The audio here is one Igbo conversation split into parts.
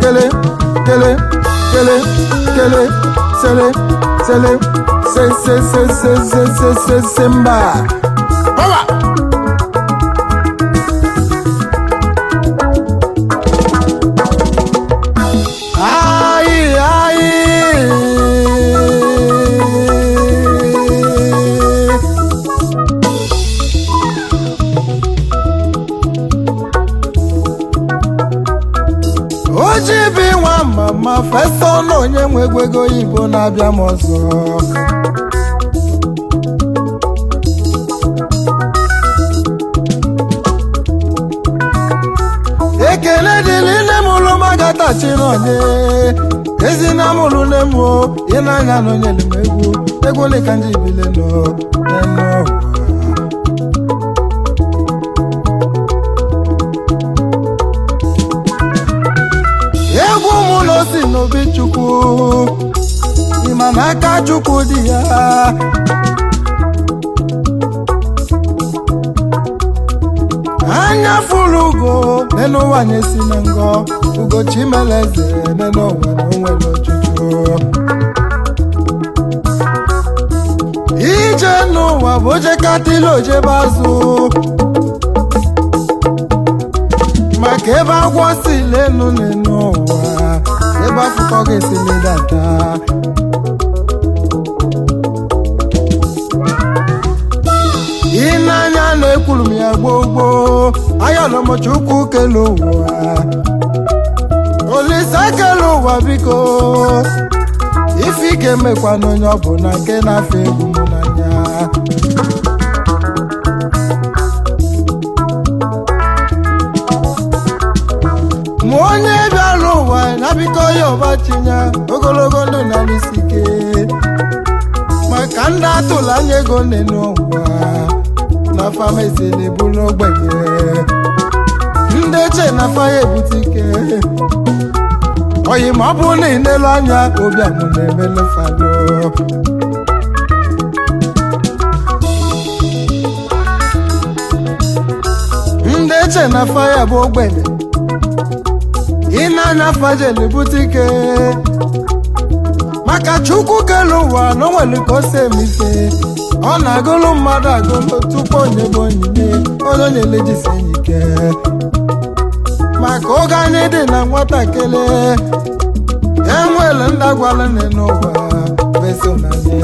kele kele kele kele sele sele se se se se se se se se mba Power! Ai, ai. Oji bi nwa mama fesa ọnụ onye nwe egwu ego oyibo na-abịa m ọzọ ekele dịrị nne m ụlụ magatachi n'onye ezi na m ụlụ nne m o ị na-anya na onye lem egwu egwu ole ka ndị ibile nọ n'enu ụwa egwu mụ na osi n'obi chukwu ịma na aka chukwu dị ya anya fụrụ ugo n'elu ụwa nyesi na ngọ ugochi meleze n'elu ụwa na onwere ọchụchụ ije n'ụwa bụ oje katili ojebe azụ maka ebe agwọ si lenu n'enu ụwa ebe afụkọ ga-esi ledata ị na-anya na ekwuru m ya gboo gboo ayọlọmọchukwu kele ụwa olise kele ụwa biko ife ike mekwa n'onye ọ bụ na nke na-afọ egwu m n'anya ma onye bịara ụwa ya biko ya ọbachinya ogologo ndụ na n'isi ike maka ndị atụla anya ego nne n'ụwa na famasi na-ebulu ogbenye ndị eche na faya ebute ike oyi ma ọ bụrụ na ị na-ele anya ụbịam na-emelu fado ndị eche na faya bụ ogbenye ị na-anya fajel bute ike maka chukwu kelu ụwa na onwere ka o si eme ike ọ na-agụlụ mmadụ agụlụ tupu onye bụ onyinye onye na-elejisi enyi ike maka oge anyị dị na nwatakịrị enwere ndị agwala nne n'ụwa besonanye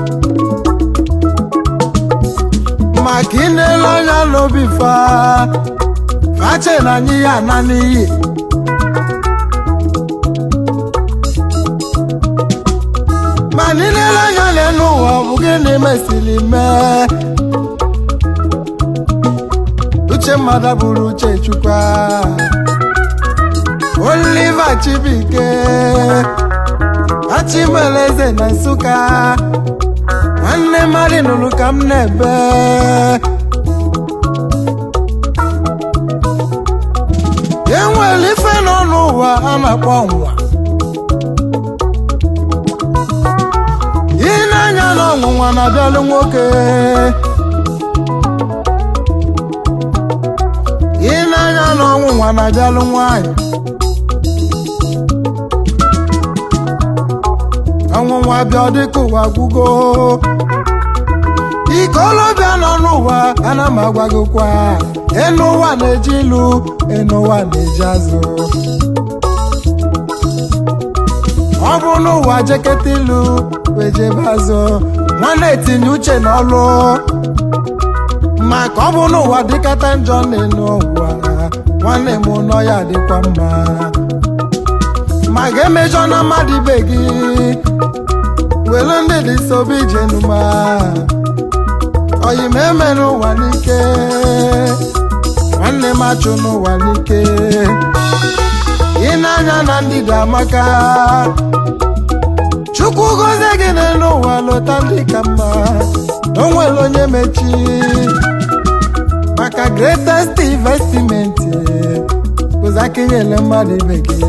maka ị na-ele anya n'obi fa fache na anyị ya ana n'iyi ma niile anya n'elu ụwa ọ bụ gịnị mesịrị mee uche mmadụ bụrụ uche chukwa Oliver Chibike Achimeleze na Nsụka nwanne mmadụ nụrụ ka m na-ebe enwere ife nọ n'ụwa a na-akpọ nwa ị na-anya na ọnwụnwa na-abịalụ nwoke ị na-anya na ọnwụnwa na-abịalụ nwanyị ọnwụnwa bịa dịka ụwa gwugo ikolobịa nọ n'ụwa ana m agwagokwa enu ụwa na-eji ilu enu ụwa na-eji azụ ọ bụ n'ụwa jeketa ilu wee jebe azụ nwanne etinye uche n'ọlụ maka ọ bụ n'ụwa dịkata njọ n'elu ụwa nwanne m nọ ya dịkwa mma ma ga-emejọ na mmadụ ibe gị were ndị dị sobe ije numa oyi ma eme n'ụwa n'ike nwanne m achụ n'ụwa n'ike ị na-anya na ndị dị amaka chukwu gozie gị n'elu ụwa lọta ndị ka mma na o nwere onye mechi maka greatest investment bụzi aka nyere mmadụ ibe gị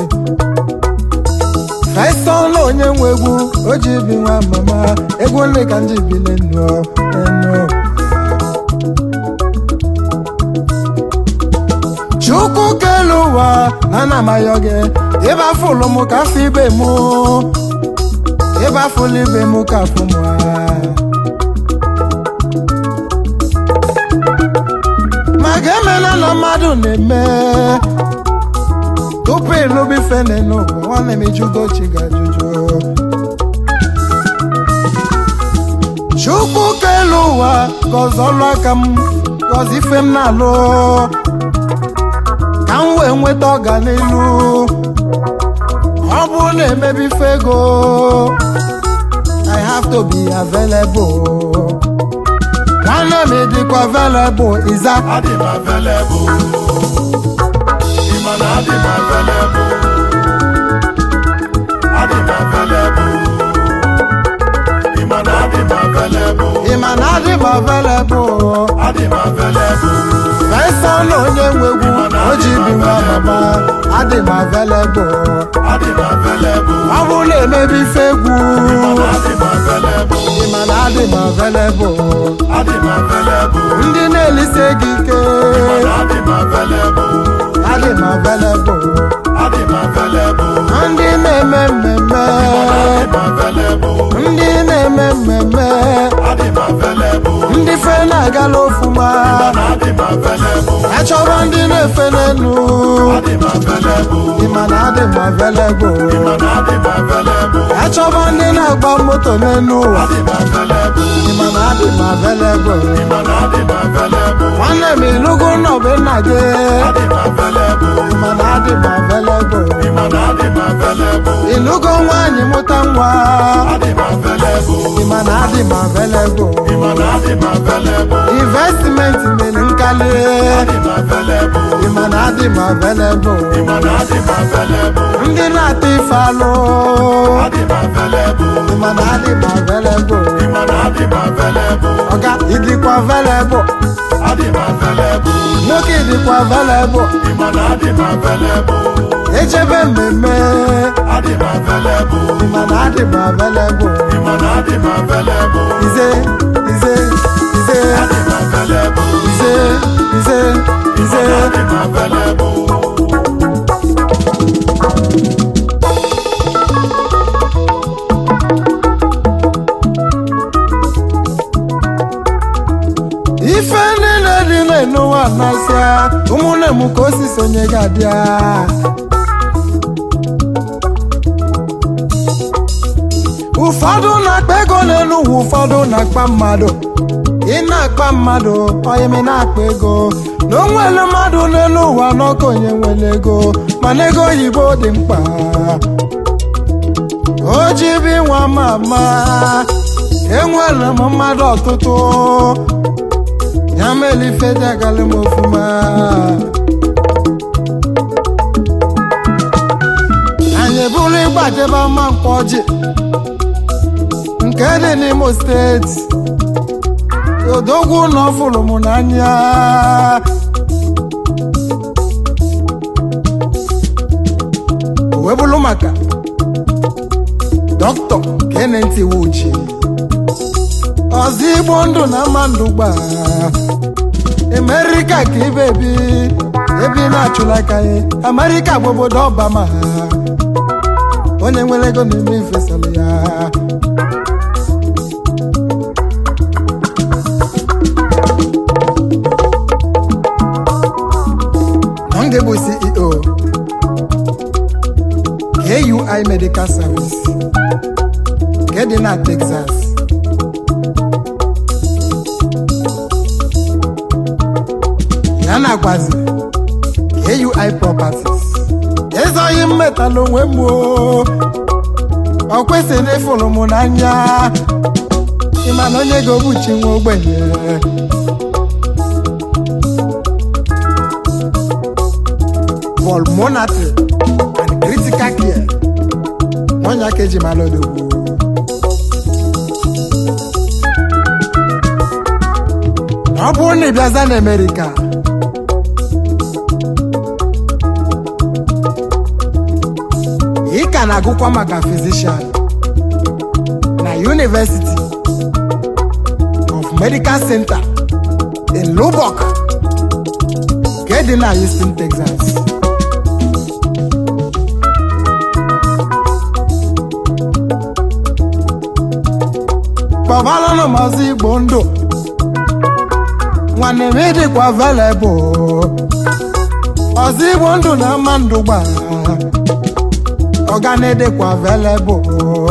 kaịsa ọnụ onye nwe egwu o ji bi nwa mama egwu nne ka ndị bile nnụọ enu chukwu kelu ụwa na na amayọ gị ịbafụlụ m ka afọ ibe m ịbafụlụ ibe m ka afọ m ma ga-emela na mmadụ na-eme tupu ịlụba ife n'ụwa nwanne m ijugochi ga-ajụjụ chukwu kelu ụwa gọzie ọlụ aka m gọzie ife m na-alụ ka m wee nweta ọganilu ọ bụrụ na emebi ife ego I have to be available nwanne m dịkwa available ịza Adị m available. Ịma na adị m available. Adị m available. Ịma na adị m available. ịma na adị m available Adị m available. fesa na onye nwe egwu o ji bi nwa mama adị m available Adị m available. ọ bụrụ na emebi ife egwu Ịma na adị m available. ịma na adị m available Adị m available. ndị na-elise gị ike Ịma na adị m available. adị m available Adị m available. ndị na-eme mmemme Adị m available. ndị na-eme mmemme Adị m available. ndị fe na-agala ofuma Ịma na adị m available. achọrọ ndị na-efe n'elu Adị m available. ịma na adị m available Ịma na adị m available. achọba ndị na-agba moto n'elu ụwa Adị m available. ịma na adị m available Ịma na adị m available. nwanne m ịlụgo nọbe nna gị Adị m available. ịma na adị m available Ịma na adị m available. ịlụgo nwaanyị mụta nwa Adị m available. ịma na adị m available Ịma na adị m available. investment mere nkali Adị m available. ịma na adị m available Ịma na adị m available. ndị na-ata ife alụ Adị m available. ịma na adị m available Ịma na adị m available. ọga ịdịkwa available Adị m available. nwoke ịdịkwa available Ịma na adị m available. echebe mmemme Adị m available. ịma na adị m available Ịma na adị m available. ize ize ize Adị m available. ize ize ize Adị m available. ife niile dị n'ụwa nasịa ụmụnne m ka o si sonye gị abịa ụfọdụ na-akpa ego n'elu ụwa ụfọdụ na-akpa mmadụ ị na-akpa mmadụ oyimi na-akpa ego na onwere mmadụ n'elu ụwa n'ọkụ onye nwere ego mana ego oyibo dị mkpa o ji bi nwa mama enwere m mmadụ ọtụtụ ya mere ife dị agala m ofuma anyị bụrụ ịgbajebe ama mkpọ ọjị nke dị n'imo steeti odogwu na ọfụrụ m n'anya o wee bụrụ maka dọkịta Kenneth Iwuchi ọzọ igbo ndụ na ama ndụ gbaa Amerika ka ibe bi ebi na-achụla aka ya Amerika bụ obodo Obama onye nwere ego na-eme ifesala ya Nonge bụ CEO KUI Medical Service nke dị na Texas ya na-agbazi KUI Properties ezoghị m metala onwe m o ọ kwesịrị ịfụrụ m n'anya ịma na onye ga-ogbuchi nwa ogbenye pulmonary and critical care onye aka eji mara odogwu ọ bụrụ na ị bịaza na Amerịka ị ka na-agụkwa maka physician na University of Medical Center in Lubbock nke nke dị na Houston Texas kpọbalanụ maazị igbo ndụ nwanne m ịdịkwa available ọzọ igbo ndụ na ama ndụ gba ọganedịkwa available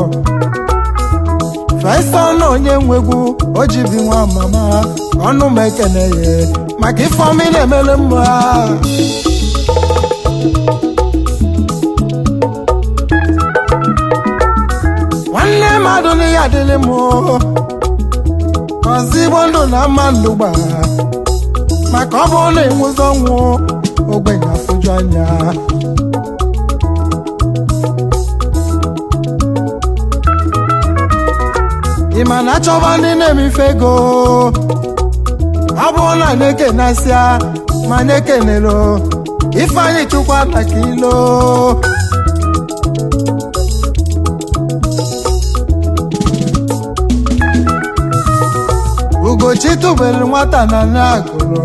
fesa ọnụ onye nwegwu o ji bi nwa mama ọnụ m ekene ya maka ifeọma ị na-emere mma nwanne mmadụ na ya adịlị m ọzọ igbo ndụ na ama ndụ gba maka ọ bụrụ na ịnwụzi ọnwụ ogbenye afụju anya ị ma na achọba ndị na-emefe ego ọ bụrụ na na-ekenasịa ma na-ekenelo ifeanyị chukwa na kilo ugochi tụbere nwata na nagụrụ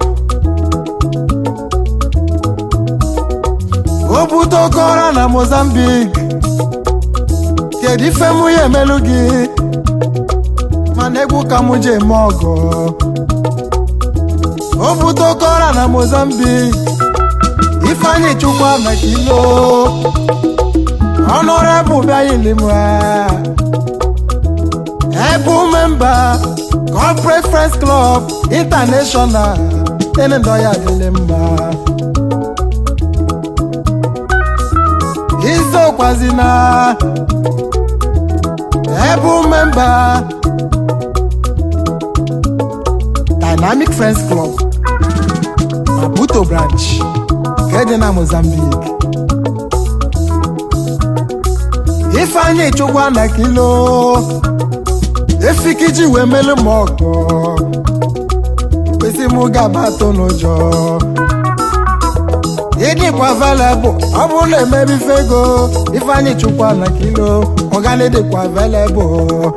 o bute oke ọra na Mozambique kedu ife mụ ya emelu gị mana egwu ka mụ ji eme ọgọ o bute oke ọra na Mozambique ifeanyị chukwa maka ilo ọnụrebụ bịayilimra ebu memba corporate friends club international enendo ya adịlị mma isokwazi na ebu memba dynamic friends club maputo branch nke dị na mozambique ifeanyị chukwa na kilo efikiji wee melu m ọgọ kwesị m gaba atụ n'ụjọ ịdịkwa available ọ bụrụ na emebi ife ego ifeanyị chukwa na kilo ọgana dịkwa available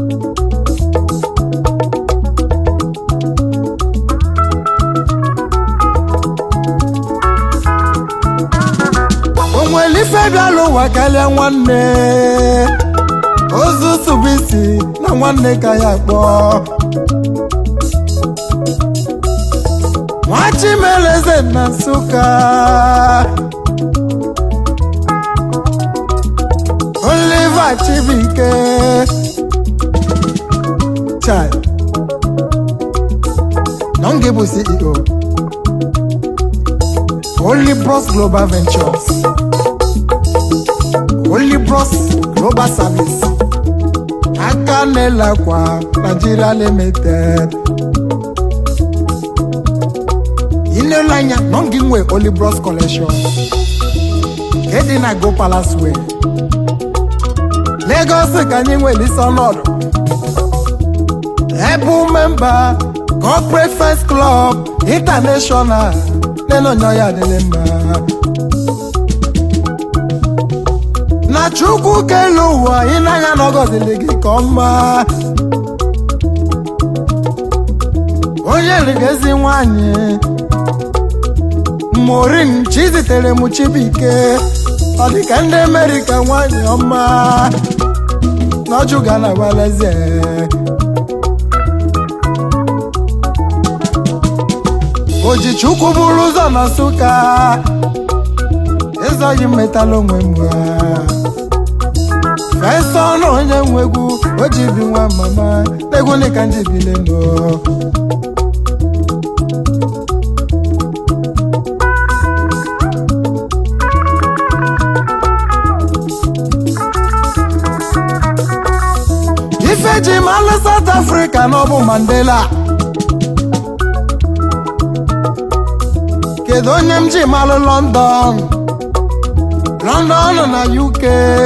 onwere ife bịala ụwa karịa nwanne ozu tụbụisi na nwanne ka ya kpọọ nwachimeleze na nsụka Oliver Chibuike chai nọnge bụ CEO Olibros Global Ventures Olibros Global Service aka na-elekwa Nigeria Limited ilelu anya nọ gị nwe Olibros Collection nke dị na Go Palace Way Lagos ka anyị nwere isi ọnọdụ ebu memba Corporate First Club International nenonyo ya adịlị mma na chukwu kelu ụwa ị na-anya n'ọgọzili gị ka ọma onye rigezi nwanyị morin chizitere m chibuike ọ dịka ndị amerịka nwanyị ọma n'ọjụ ga na waleze ojichukwu bụrụ ụzọ na nsụka ịzọghị mmetala onwe m fesa ọnụ onye nwe egwu o ji bi nwa mama egwu dịka ndị bileno ife ji malụ South Africa na ọ bụ Mandela kedu onye m ji malụ London London na UK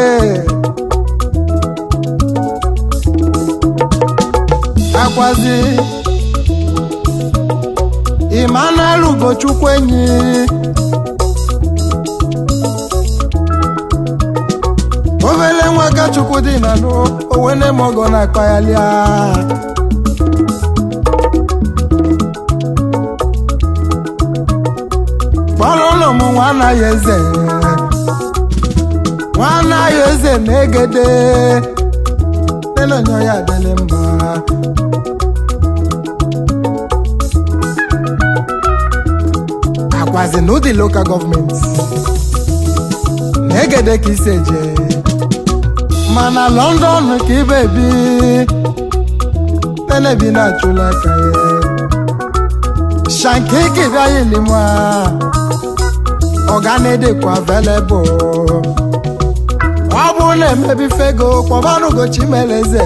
akwazi Emmanuel Ugochukwu enyi obele nwa Chukwu dị na nụ owene mogo na akpaghalịa m nwa anaghị eze nwa anaghị eze na-egede nenonye ya adịlị mma akwazi na ụdị lokal gọọmenti na-egede ka isi eje mana london ka ibe bi tenebi na-achụla aka ya shankiki bịaghị n'ime ọganedekwa available ọ bụ na-emebi fego kpọbanụgochi meleze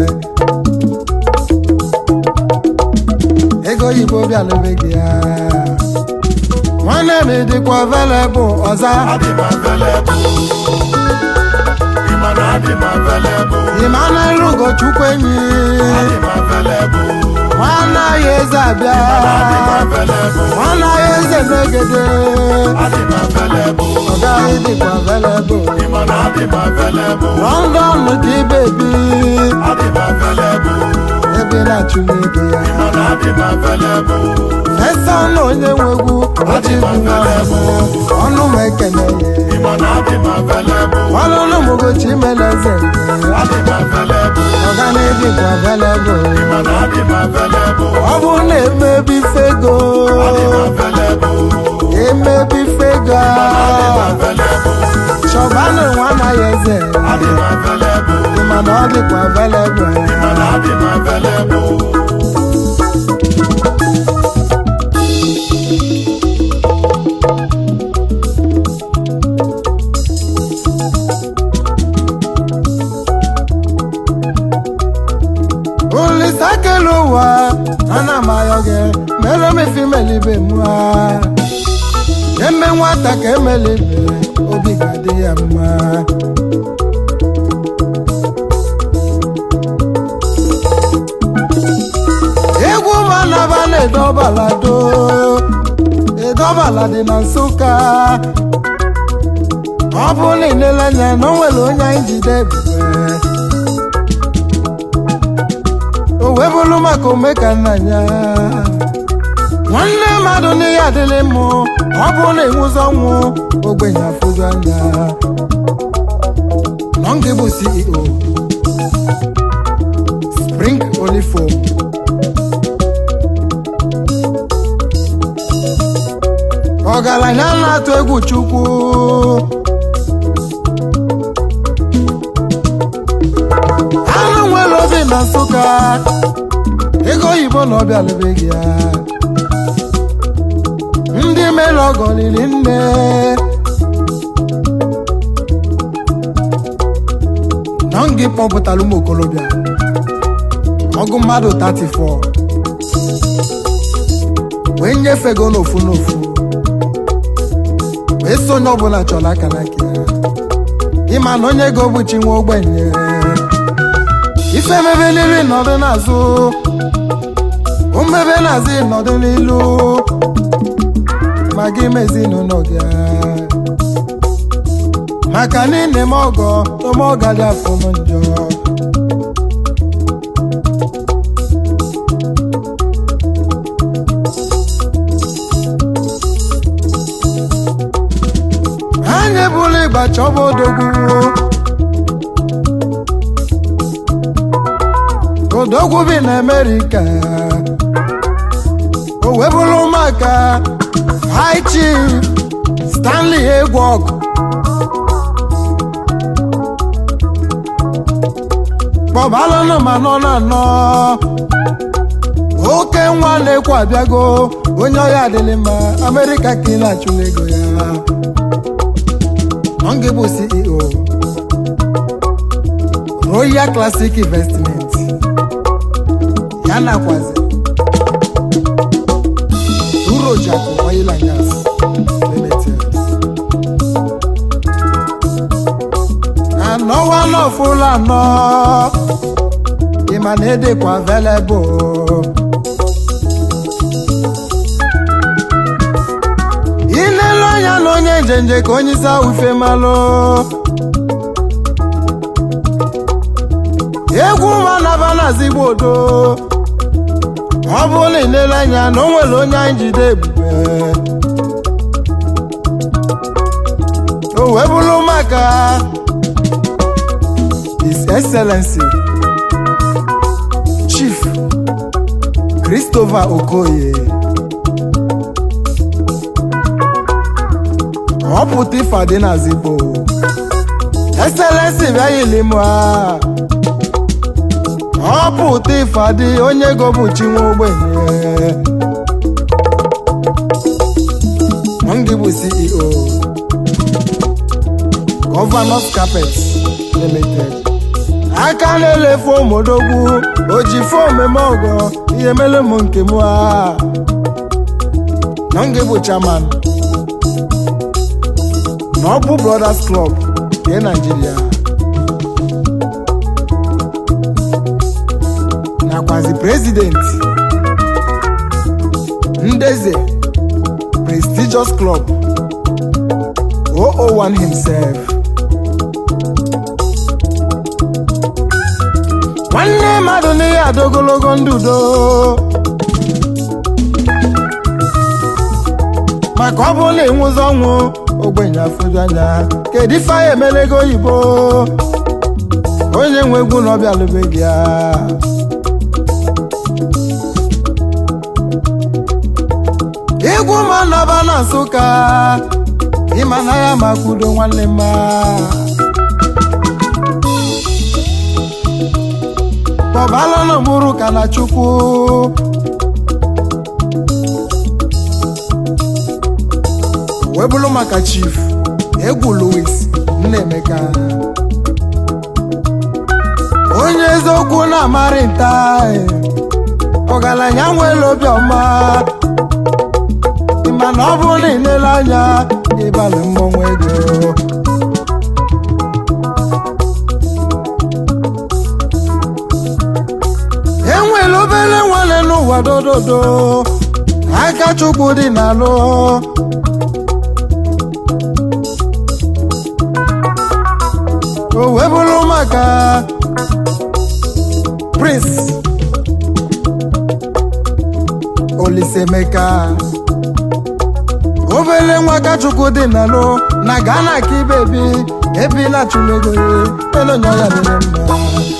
ego oyibo bịalụbeghị ya nwanne m dịkwa available ọza adị m available ịma na adị m available ịmana ugochukwu enyi adị m available nwanne ya eze abịa adị m available nwanne ya eze n'egede adị m available ọ gaghị dịkwa available ịma na adị m available london ka ibebi adị m available ebe ị na-achụla ego ya ịma na adị m available esa na onye nwegwu ọchịbụ nwa ọnụ m ekene ya ịma na adị m available ọlụlụ m gochi meleze adị m available ọganedịkwa available ịma na adị m available ọ bụ na emebi fego adị m available emebi fego adị m available chọbanụ nwa anaghị eze adị m available mana ọ dịkwa available ịma na adị m available olisa kele ụwa ana m ayọ gị mere m ife imelibe m ha eme nwata ka emelibe obi ga-adị ya mma egwu manaba na-edobalado edobala dị na nsụka ọ bụ na ilele anya na o nwere onye anyị jide ebube o wee bụrụ maka omeka nna ya nwanne mmadụ n'ihe adịrị mụ ọ bụ na enwuzi ọnwụ ogbenye afụzi anya nọ ngị bụ ceo spring olifom ọgaranya na-atụ egwu chukwu anụ nwere obi na nsụka ego oyibo na ọbịa lebeghị ya ndị mere ọgọ liri nne na ngị kpọpụtara ụmụ okorobịa ọgụ mmadụ 34 wee nyefego n'ofu n'ofu wee so onye ọbụla chọrọ aka n'aka ya ịma na onye ego bụchi nwa ogbenye ife mebe n'iru nọdụ n'azụ omebe n'azụ nọdụ n'ilu ma gị mezi ezinụlọ gị maka na ị na-eme ọgọ ome ọga dị afọ m njọ anyị bụrụ ịgba chọba odogwu odogwu bi na amerịka o wee bụrụ maka high chief stanley egwok kpọbalụnụ ma nọ na anọ oke nwa na-ekwu abịago onye ọya adịlị mma amerịka ka ị na-achụla ego ya Onge bụ CEO Royal Classic Investment ya nakwazi Urojaku Oil and Gas Limited anọwa n'ọfụlụ anọ ịma na edekwa available ilele anya na onye njenje ka onye isi ahụ ife malụ egwu manaba na zigbo odo ọ bụrụ na ilele anya na o nwere onye anyị jide ebube wee bụrụ maka his excellency chief christopher okoye ọ pụta ife adị n'azigbo excellency bịa yili mụ a ọ pụta ife adị onye ego bụ chi nwa ogbenye Ndị bụ CEO Governors Carpet Limited aka na-elefu omodogwu oji fom eme ọgọ ihe mere m nke m a Ndị bụ chairman Noble Brothers Club nke Nigeria nakwazi president Ndeze prestigious club 001 himself nwanne mmadụ n'ihe ada ogologo ndụ udo maka ọ bụrụ na ịnwụzi ọnwụ ogbenye afụju anya kedu ife anyị emelego oyibo onye nwe egwu na ọbịa lụbeghị ya egwu ma nọba na nsụka ịma na ya ma kwudo nwanne mma kpọbalụnụ mụrụ ka na chukwu wee bụrụ maka chief egwu louis nnaemeka onye eziokwu na-amarị nta ọgaranya nwere obiọma mana ọ bụrụ na ịlele anya ịbalị mmọnwụ ego enwere obere nwanne n'ụwa dododo aka chukwu dị n'alụ o wee bụrụ maka prince olisemeka obere nwa kachukwu dị n'alụ na gana ka ibebi ebila chulego elonye ya dịrị mma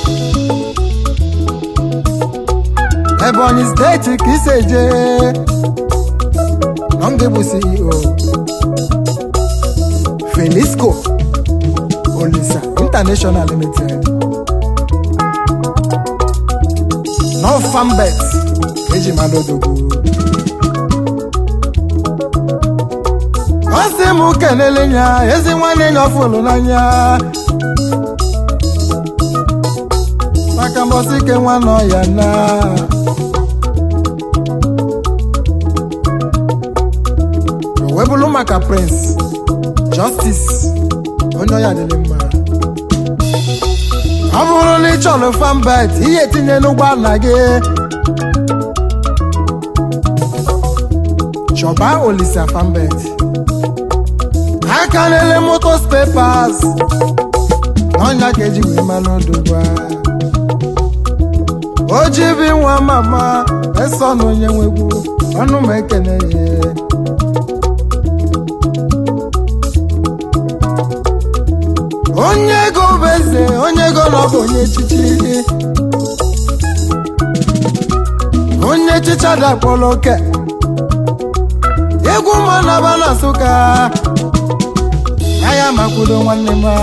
ebonyi steeti ka isi eje nọnge bụ ceo felisco olisa international limited nọfambet eji mmadụ odogwu ọ sị m kelele ya ezi nwanne ya ọfụlụ n'anya maka mbọsị ike nwa nọ ya na o wee bụrụ maka prince justice onye ọya dịrị mma ọ bụrụ na ị chọrọ fambet ihe etinye n'ụgbọala gị chọba olisa fambet aka na-ele motos pepas n'ọnya ka eji wee mara odogwa o ji bi nwa mama eso na onye nwegwu ọnụ m ekene ya onye ego bụ eze onye ego na ọ bụ onye echichi onye echichi adakpọrọ oke egwu ma naba na nsụka aya makwudo nwanne m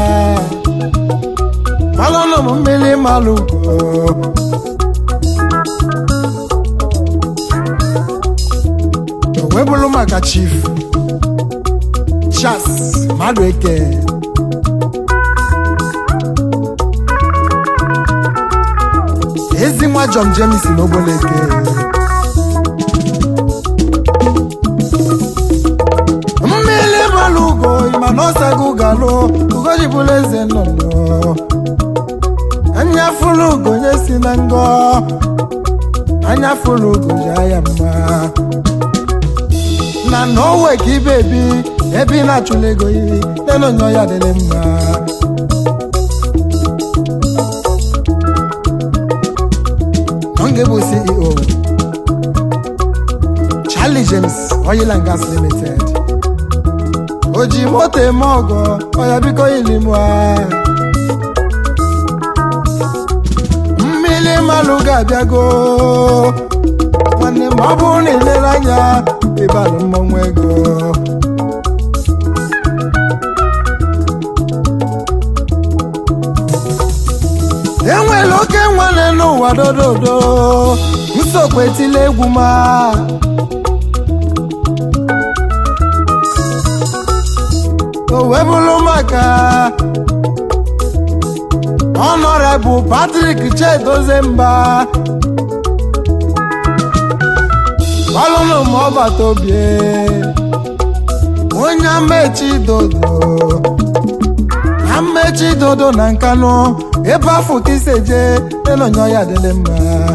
malụnụ m mmiri malụ o wee bụrụ maka chief chas mmadụ eke ezi nwa John James n'ogboleke mmiri malụ ugo mana ọsago galụ ugoji bụrụ eze nnụnụ anya fụlụ ugo nye si na ngọ anya fụlụ ugo ji aya mma na na owe ka ibe ebi ebe ị na-achụla ego yi nenonyo ya dịrị mma Onge bụ CEO Charlie James Oil and Gas Limited o ji moto eme ọgọ ọya biko ilimua mmiri mmalụ ga-abịago nwanne ma ọ bụrụ na ilere anya ịbalụ mmọnwụ ego enwere oke nwanne n'ụwa dododo nsogbu etila egwu ma o wee bụrụ maka Honorable Patrick Chedozemba ọlụnụ ma ọ bata obie onye amechi dodo amechi dodo na nkanụ ebe afọ ka iseje elonyo ya dịrị mma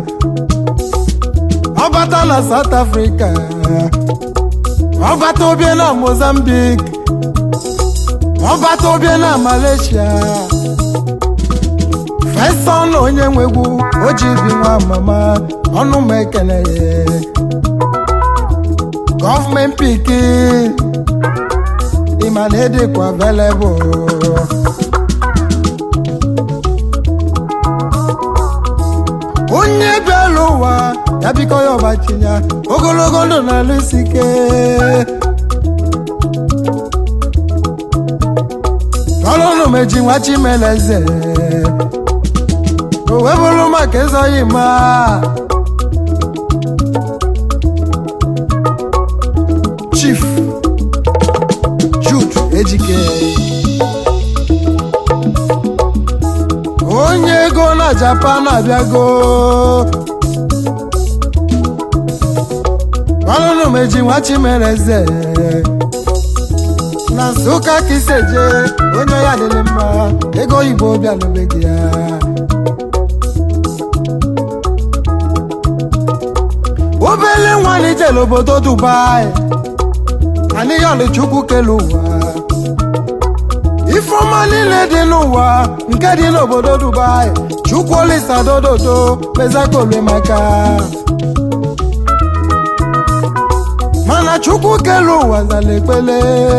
ọ bata na South Africa ọ bata obie na Mozambique ọ bata obie na Malaysia fesọn onye nwegwu o ji bi nwa mama ọnụ m ekele ya gọọmenti piki ịma na edikwa available onye bịara ụwa ya biko ya ọbachinya ogologo ndụ na-alụ isi ike ọlụnụ meji nwa chimeleze o wee bụrụ maka ịzọghị ma chief Jude Ejike onye ego na Japan abịago ọlụnụ meji nwa chimereze na Nsụka ka iseje onye ya dịrị mma ego oyibo bịalụbeghị ya obele nwanyị jere obodo Dubai anịyọlụ chukwu kele ụwa ifeọma niile dị n'ụwa nke dị n'obodo Dubai chukwu olisa dododo mezakolwe maka mana chukwu kele ụwa zala ekpele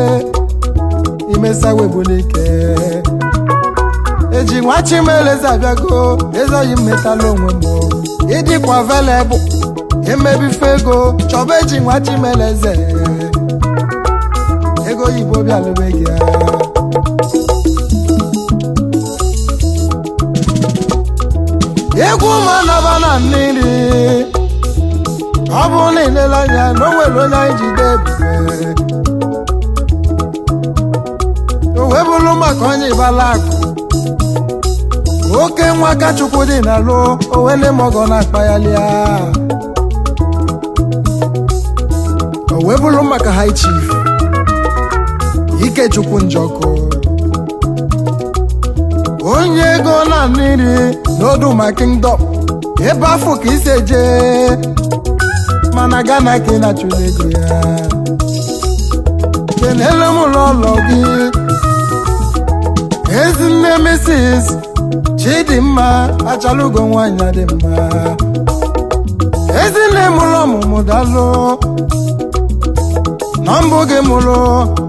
imesawebulike eji nwa chimeleze abịago ezoghị mmetala onwe m ịdịkwa velebụ emebife ego chọba eji nwa chimeleze ego oyibo bịalụbeghị ya egwu manaba na mmiri ọ bụrụ na ilele anya na o nwere onye anyị jide ebube o wee bụrụ maka onye ịbala akụ oke nwa ka chukwu dị na lụ owele mọgọ na-akpaghalị ya o wee bụrụ maka high chief ikechukwu njọkụ onye ego na mmiri n'oduma kingdom ebe afọ ka isi eje mana gana ka ị na-achụla ego ya kelele m ụlọ ụlọ gị ezinne Mrs. Chidimma achalugo nwanyị dị mma ezinne mụrụ ọmụmụ dalụ na mbụ gị mụrụ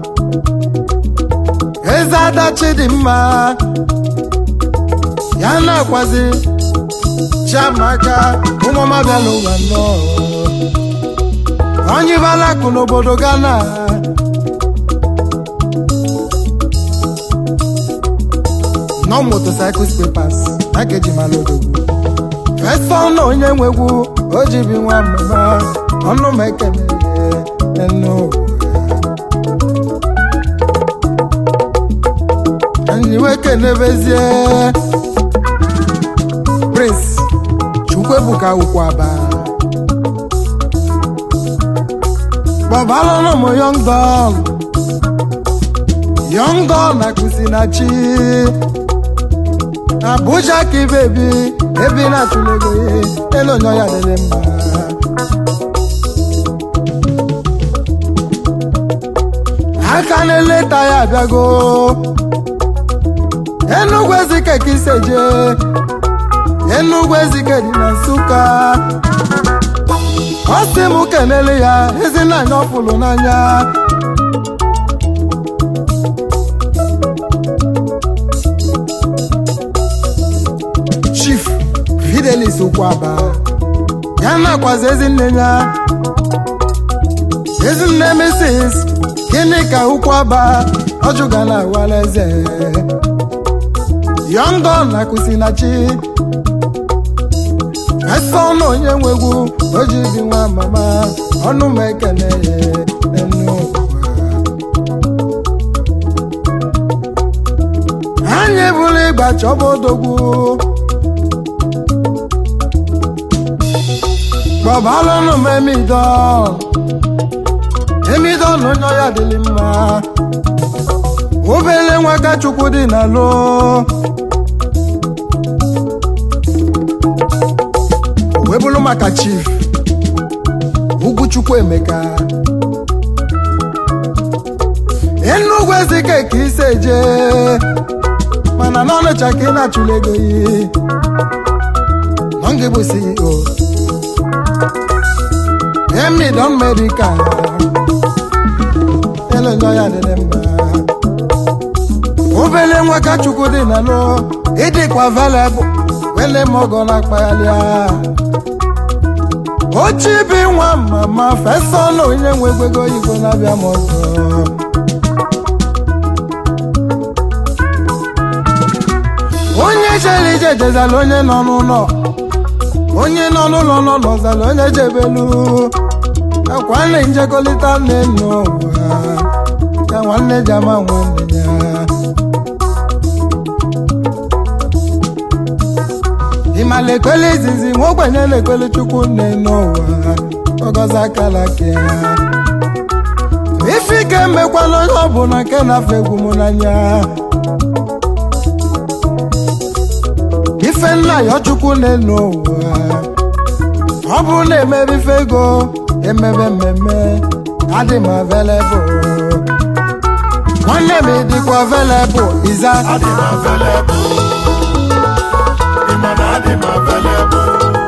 eze ada Chidimma ya na-akwazi Chiamaka ụmụọma bịala ụwa nnọọ onye balakụ n'obodo Ghana no motorcycles papers package malodogwu fesọn na onye nwegwu o ji bi nwa mama ọnụ m ekele enu nyiwe kenebezie prince chukwuebuka ukwaba bọbalụnụ m young don young don na kusinachi Abuja ka ibebi ebi na-atụle ego ihe elu onye ya dịrị mma aka na-eleta ya abịago Enugwu Ezike ka iseje Enugwu Ezike dị na Nsụka ọ sị m kenele ya ezinanya ọfụlụ n'anya mrs ụkwaba ya nakwazi ezinne ya ezinne mrs gịnị ka ụkwaba ọjụga na awalaeze yọngọ na kusinachi ese ọnụ onye nwegwu o ji dị nwa mama ọnụ m ekele ya enu ụwa anyị bụrụ ịgba chọba odogwu gbabalụnụ m emido emido na onye ọya dịrị mma obele nwaka chukwu dị na lo wee bụrụ maka chief ugwuchukwu emeka enugwu ezike ka ise jee mana n'ọnụcha ka ị na-achụla ego yi nọ ngị bụ ceo emidon medical elonyo ya dịrị mma obele nwaka chukwu dị na lo ịdịkwa velebụ wele mogo na akpaghalịa ochibi nwa mama fesa ọnụ onye nwe egwego oyibo na-abịa m ọzọ onye chere ije jezala onye nọ n'ụlọ onye nọ n'ụlọ nọ n'ọzala onye jebelu akwa nne njekọlịta nne n'ụwa ka nwanne ji ama nwanne ya ịmala ekwele izizi nwa ogbenye na-ekwele chukwu nne n'ụwa ọgọzi akala ke ya ife ike emekwala onye ọbụla nke na-afọ egwu m n'anya ife nna ya chukwu na-enu ụwa ọ bụrụ na emebe ife ego emebe mmemme adị m available nwanne m dịkwa available iza adị m available ịma na adị m available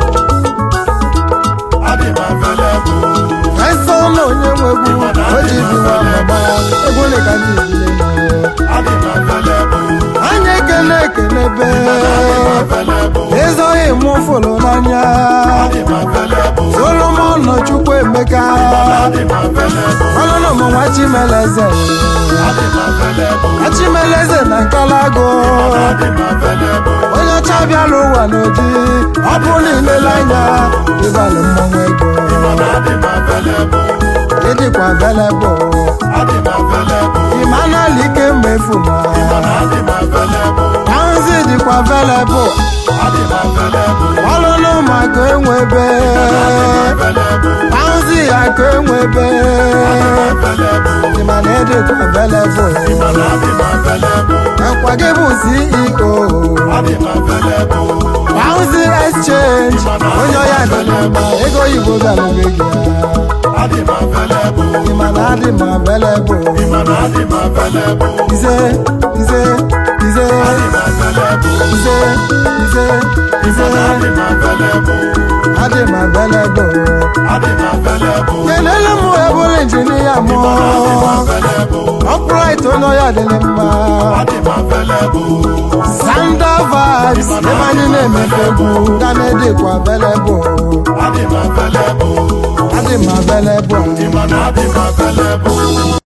adị m available ese ọnụ onye nwegwu o ji bi nwa mama egwu ole ka ndị ejile adị m available anya ekele ekelebe available ezoghị mụ fụlụ n'anya adị m available solomon chukwu emeka adị m available ọlụlụ m nwa chimeleze adị m available chimeleze na nkalago adị m available onye ọcha bịara ụwa n'oji ọ bụ na ilele anya ịbalụ mmanwụ ego ịma na adị m available ịdịkwa velebụ adị m available ịmanala ike mmefu na ịma na adị m available tanzi dịkwa velebụ adị m available ọlụlụ maka enwebe available tanzi ya ka enwebe available ịmana ịdịkwa velebụ ịma na adị m available akwa gị bụ ceo adị m available tanzi exchange onye ọya dị mma ego oyibo bịara be gị adị m available ịmana adị m velebụ ịma na adị m available ize ize ize adị m available ize ize ize ịma na adị m available adị m available adị m available kelele m ebụrụ injinia m adị m available ọpụrait onye ọya dịrị mma adị m available sanda vibes ebe anyị na-emefe egwu ga na-edikwa available adị m available adị m available ịma na adị m available